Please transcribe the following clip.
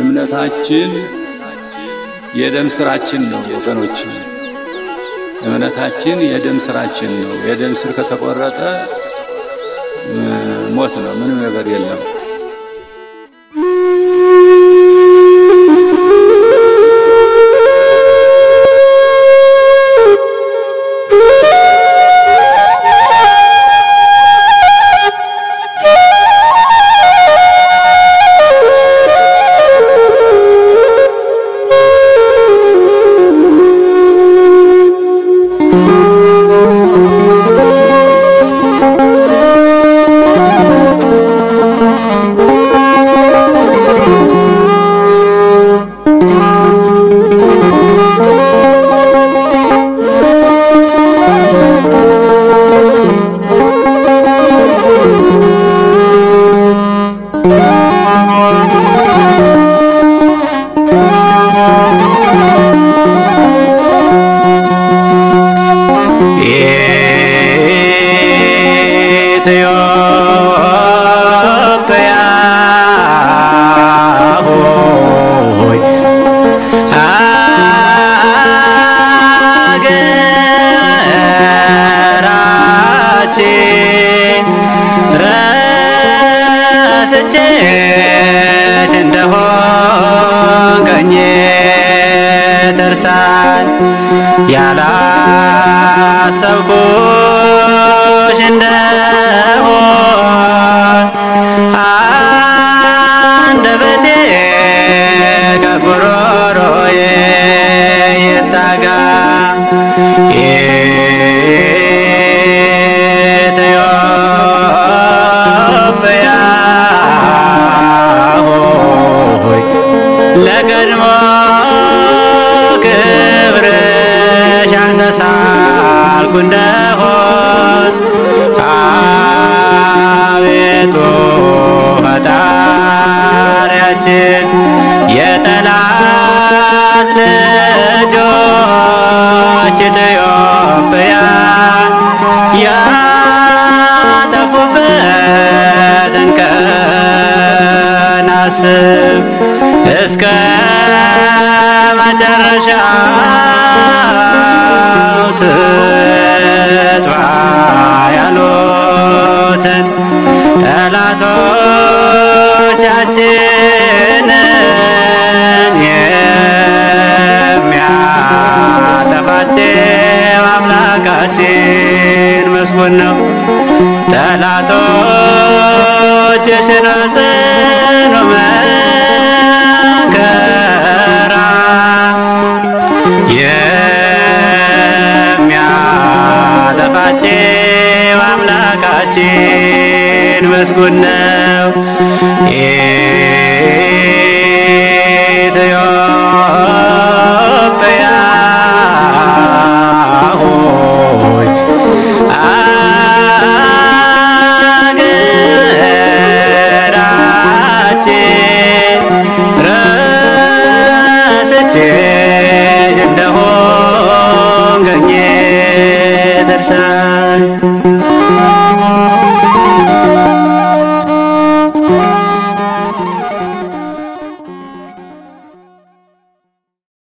እምነታችን የደም ስራችን ነው ወገኖች። እምነታችን የደም ስራችን ነው። የደም ስር ከተቆረጠ ሞት ነው፣ ምንም ነገር የለም። ኢትዮጵያ ሆይ አገራችን ረስቼሽ እንደሆን ቀኜ ትርሳን ያላሰብኩሽ እንደሆን አንደበቴ ከጉሮሮዬ ይጠጋ ኢትዮጵያ ሆይ ለቀድሞ ክብርሽ አልተሳልኩ እንደሆን አቤቱ ፈጣሪያችን የጠላት ልጆች ኢትዮጵያን ያጠፉበትን ቀን አስብ እስከ መጨረሻው ትጥፋ ያሉትን ጠላቶቻችንን የሚያጠፋቸው አምላካችን ምስጉን ነው። ጠላቶችሽን በጽኑ መከራ የሚያጠፋቸው አምላካችን ምስጉን ነው። ኢትዮጵያ ሆይ አገራችን ረስቼሽ እንደሆን ገኜ ደርሳኝ